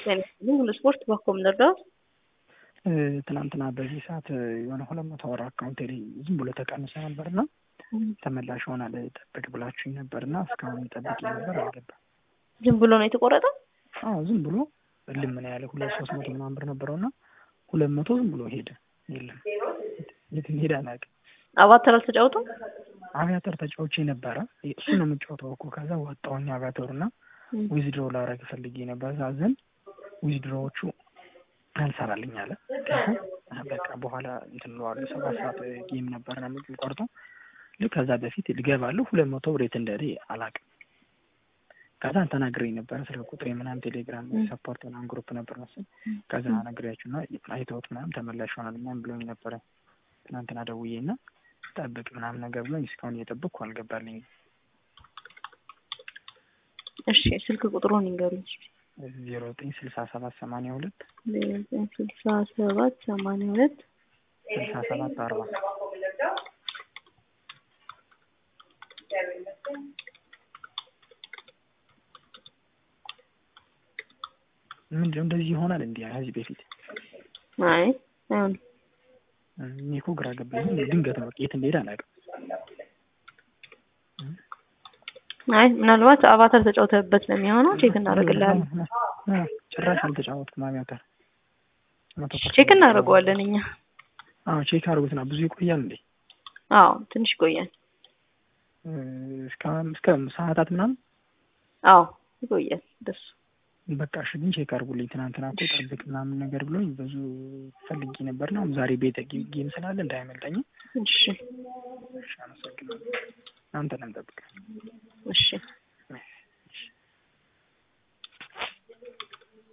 ሁሉ ስፖርት ባኮም ነርዳት ትናንትና በዚህ ሰዓት የሆነ ሁለት መቶ ወር አካውንት ዝም ብሎ ተቀንሶ ነበር እና ተመላሽ ሆናል ጠብቅ ብላችሁኝ ነበር እና እስካሁን ጠብቄ ነበር አልገባም። ዝም ብሎ ነው የተቆረጠው? አዎ ዝም ብሎ እልም ምን ያለ ሁለት ሶስት መቶ ምናምን ብር ነበረው እና ሁለት መቶ ዝም ብሎ ሄደ። የለም የት ሄደ አላውቅም። አቫተር አልተጫወቱም? አቪያተር ተጫውቼ ነበረ። እሱ ነው የምጫወተው እኮ ከዛ ወጣሁኝ አቪያተሩ እና ዊዝድሮ ላረግ ፈልጌ ነበር። እዛ ዘንድ ዊዝድሮዎቹ አልሰራልኝ አለ። በቃ በኋላ እንትን እለዋለሁ። ሰባት ሰዓት ጌም ነበር ነው የምቆርጠው። ልክ ከዛ በፊት ልገባለሁ ሁለት መቶ ብር የት እንደሄደ አላውቅም። ከዛ ተናግሬ ነበረ ስልክ ቁጥሬ ምናምን ቴሌግራም ሰፖርት ምናምን ግሩፕ ነበር መሰለኝ። ከዛ ነግሬያችሁ እና አይተውት ምናምን ተመላሽ ሆናል ምናምን ብሎኝ ነበረ ትናንትና ደውዬ እና ጠብቅ ምናምን ነገር ብሎኝ እስካሁን እየጠበቅኩ አልገባልኝም። እሺ ስልክ ቁጥሩን ይንገሩኝ። ዜሮ ዘጠኝ ስልሳ ሰባት ሰማንያ ሁለት ዜሮ ዘጠኝ ስልሳ ሰባት ሰማንያ ሁለት ስልሳ ሰባት አርባ ምንድን ነው እንደዚህ ይሆናል? እንዲህ ከዚህ በፊት አይ አይሆንም። እኔ እኮ ግራ ገባኝ። ድንገት ነው የት እንደሄደ አላውቅም። አይ ምናልባት አቫተር ተጫውተህበት ነው የሚሆነው። ቼክ እናደርግልሃለን። ጭራሽ አልተጫወትኩም አቪያተር። ቼክ እናደርገዋለን እኛ። አዎ ቼክ አድርጉትና ብዙ ይቆያል እንዴ? አዎ ትንሽ ይቆያል። እስከ እስከ ሰዓታት ምናምን አዎ ይቆያል ደሱ በቃ እሺ ግን ቼክ አድርጉልኝ። ትናንትና እኮ ጠብቅ ምናምን ነገር ብሎኝ ብዙ ፈልጌ ነበር ነው ዛሬ ቤተ ጌም ስላለ እንዳይመልጠኝ። እሺ እሺ አመሰግናለሁ። አንተንም ጠብቅ። እሺ